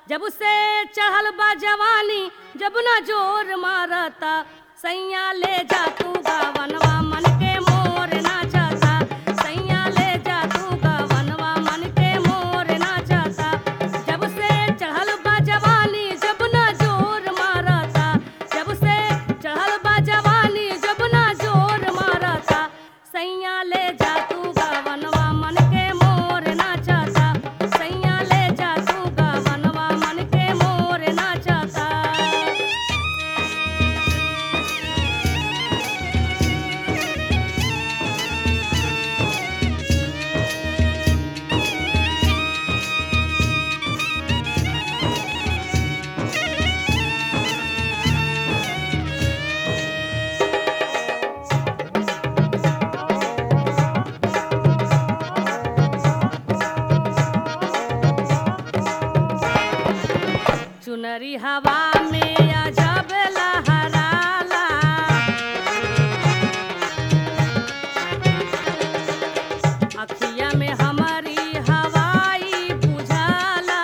जब से चढ़ल बा जवानी जब ना जोर मारता सैया ले जा तू गावनवा मन के मोर नाचता सैया ले जा तू गावनवा मन के मोर नाचता जब से चढ़ल बा जवानी जब ना जोर मारता जब से चढ़ल बा जवानी जब ना जोर मारता सैया ले जा तू गावनवा मन के मोर नाचता सैया ले जा तू गावनवा मन के मोर नाचता चुनरी हवा में अजब लहराला अखिया में हमारी हवाई बुझाला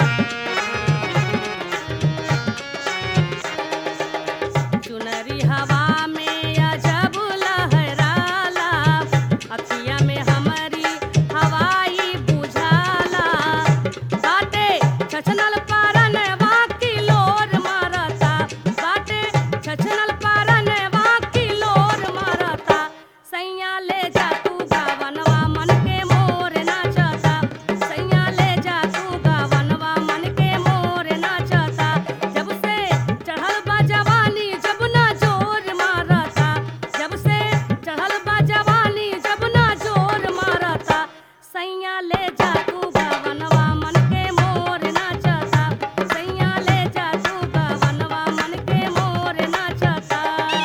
चुनरी हवा में अजब लहराला अखिया में हमारी हवाई बुझाला बाटे छछनल पारन वाकी लोर मारता बाटे छछनल पारन वाकी लोर मारता सैया ले जा तू गावनवा मन के मोर नाचता सैया ले जा तू गावनवा मन के मोर नाचता जब से चढ़ल बा जवानी जब ना जोर मारता जब से चढ़ल बा जवानी जब ना जोर मारता सैया ले जा तू गावनवा मन के मोर नाचता सैया ले जा तू गावनवा मन के मोर नाचता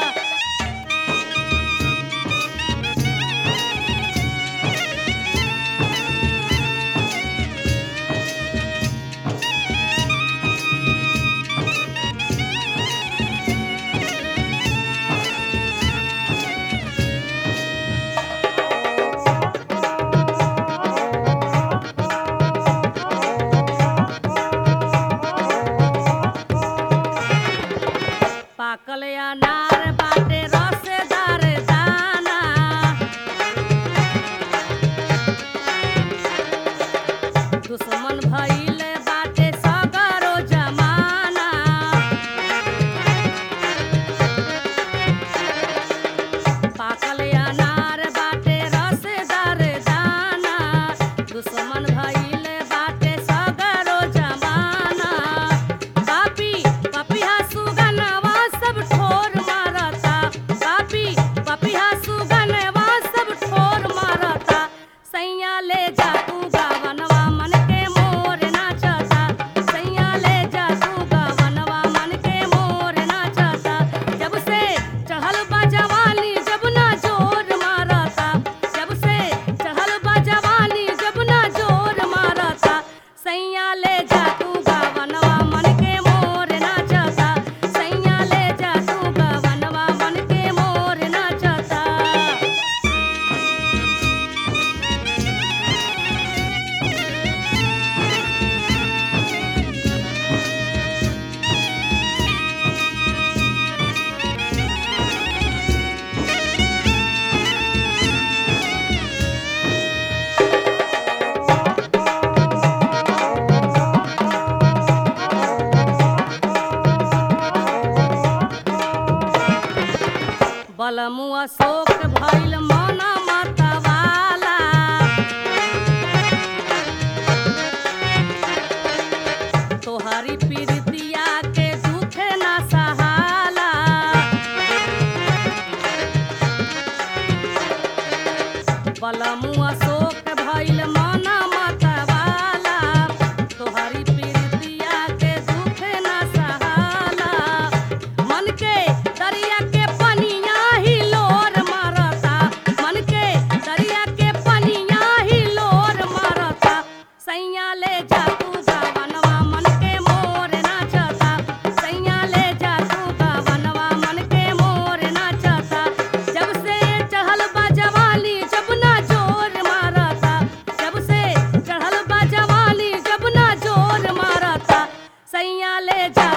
पाकल अनार बाटे रसेदार दाना दुश्मन भइल बाटे सगरो जमाना पाकल अनार बाटे रसेदार दाना दुश्मन भइल बाटे सगरो जमाना पापी पपिहा सुगनवा सब ठोर मारता पापी पपिहा सुगनवा सब ठोर मारता सैया ले जा तू गावनवा मन के मोर नाचता सैया ले जा तू गावनवा मन के मोर नाचता जब से चढ़ल बा जवानी जब ना जोर मारता जब से चढ़ल बा जवानी जब ना जोर मारता सैया ले जा तू गावनवा मन के मोर नाचता सैया ले जा तू गावनवा मन के मोर नाचता बलमु अशोक भइल मन मतवाला तोहरी पीरितिया के दुख ना सहाला बलमु अशोक भइल मन मतवाला तोहरी पीरितिया के दुख ना सहाला मन के दरिया के पनिया ही लोर मारता मन के दरिया के पनिया ही लोर मारता सैया ले जा तू गावनवा मन के मोर नाचता सैया ले जा तू गावनवा मन के मोर नाचता जब से चढ़ल बा जवानी जब ना जोर मार जा